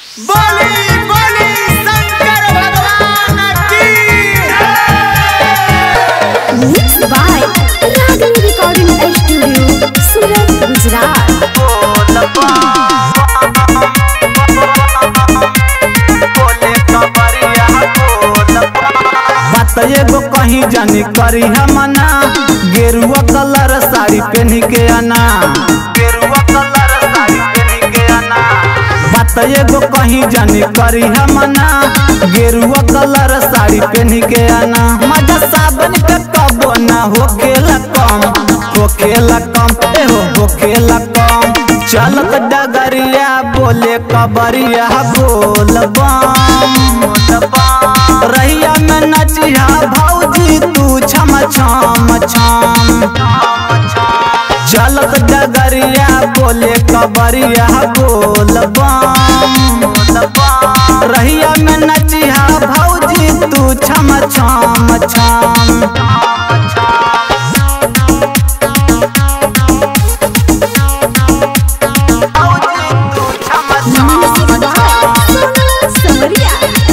बोली बोली शंकर भगवान की Mixed by Ragini Recording Studio, Surat, Gujarat. बात एगो कहीं जानी करी हमना गेरुआ कलर साड़ी पहन के आना गेरुआ कलर साड़ी पहन के आना बात एगो कहीं जानी करी हमना गेरुआ कलर साड़ी पहन के आना मजा साबन के कबो ना होखेला कम होखेला कम ए हो होखेला कम चलत डगरिया बोले कबरिया बोल बम रहिया में नचिया भौजी तू छम छम छम चलत डगरिया बोले कबरिया बोल बम रहिया में नचिया भौजी तू छम छम छम Music by Sonal Samaria.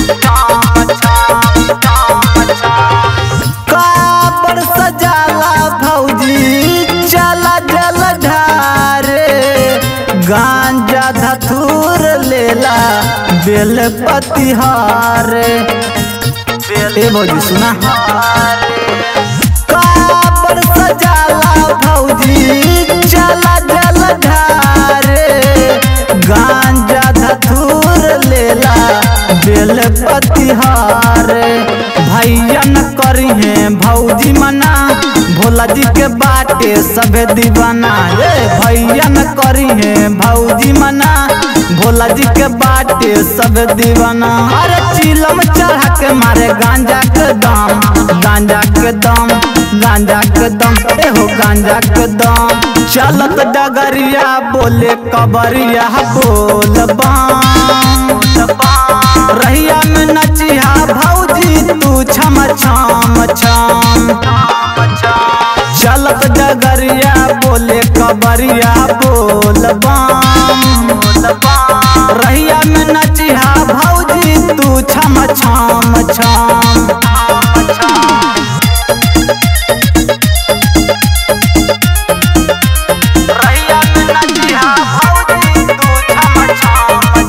काबर सजाला भौजी चला जल ढारे गांजा धतूर लेला बेल पतिहारे ए भौजी सुना काबर सजाला भौजी चला जल ढारे गांजा धतूर लेला बेल पतिहारे भैया न करी है भौजी मना भोला जी के बाटे सबे दीवाना ए भैया न करी है भौजी मना भोला जी के बाटे सब दीवाना अरे चिलम चढ़ा के मारे गांजा के दम गांजा के दम गांजा के दम ए हो गांजा के दम चलत डगरिया बोले कबरिया बोल बम रहिया में नचिया भौजी तू छम छम छम चलत डगरिया बोले कबरिया बोल बम रहिया में नचिया भौजी तू छम छम छम रहिया में नचिया भौजी तू छम छम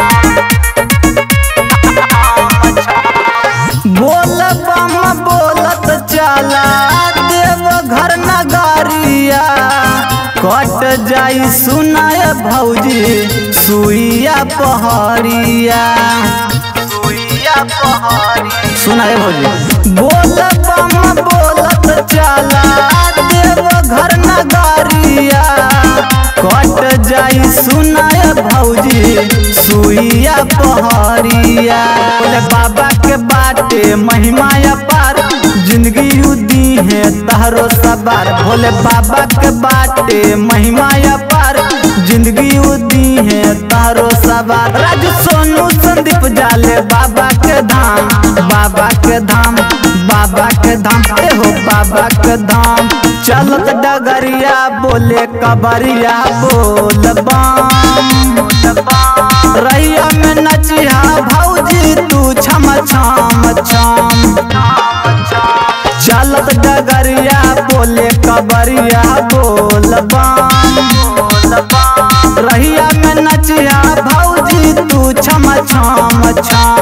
छम बोल बम बोलत चला देव घर नगरिया कट जाई सुनाय भौजी सुइया पहरिया सुइया पहरिया सुनाय भौजी बोल बम बोलत चला देव घर नगरिया कट जाई सुनाय भौजी सुइया पहरिया बोले बाबा के बाटे महिमा पार जिंदगी उदी है तहरो सवार भोले बाबा के बाटे महिमा पार जिंदगी उदी है तहरो सवार राजू सोनू संदीप जाले बाबा के धाम बाबा के धाम बाबा के धाम ए हो बाबा के धाम चलत डगरिया बोले कबरिया बोल बम रैया में नचिया भौजी तू छम छम छम चलत डगरिया बोले कबरिया बोल बम रहिया में नचिया भौजी तू छम छम छम